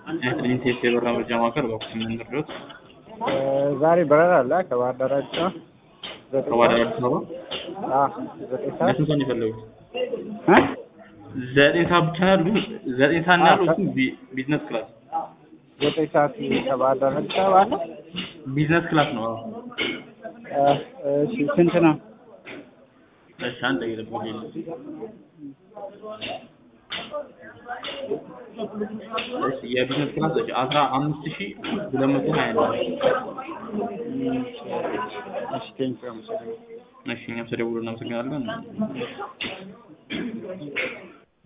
የትዕይንት የበረራ መረጃ ማዕከል በኩል ምን ልርዳዎት? ዛሬ በረራ አለ ከባህር ዳር አዲስ አበባ ዘጠኝ ከባህር ዳር ሰዓት አዲስ አበባ አዎ ዘጠኝ ሰዓት ለስንት ሰዓት ነው የፈለጉት? እ ዘጠኝ ሰዓት ብቻ ነው ያሉት? ዘጠኝ ሰዓት ነው አዎ፣ ያሉት? ከ- ቢ- ቢዝነስ ክላስ ዘጠኝ ሰዓት ከባህር ዳር አዲስ አበባ አለ ቢዝነስ ክላስ ነው። አዎ። እ፣ እሺ ስንት ነው? እሺ አንድ ደቂቃ ጠብቁኝ። እሺ የቢዝነስ ክላስ እሺ አስራ አምስት ሺህ ሁለት መቶ ሀያ ነው። እሺ ቴንኪው አመሰግናለሁ። እሺ እኛም ስለደወሉ እናመሰግናለን።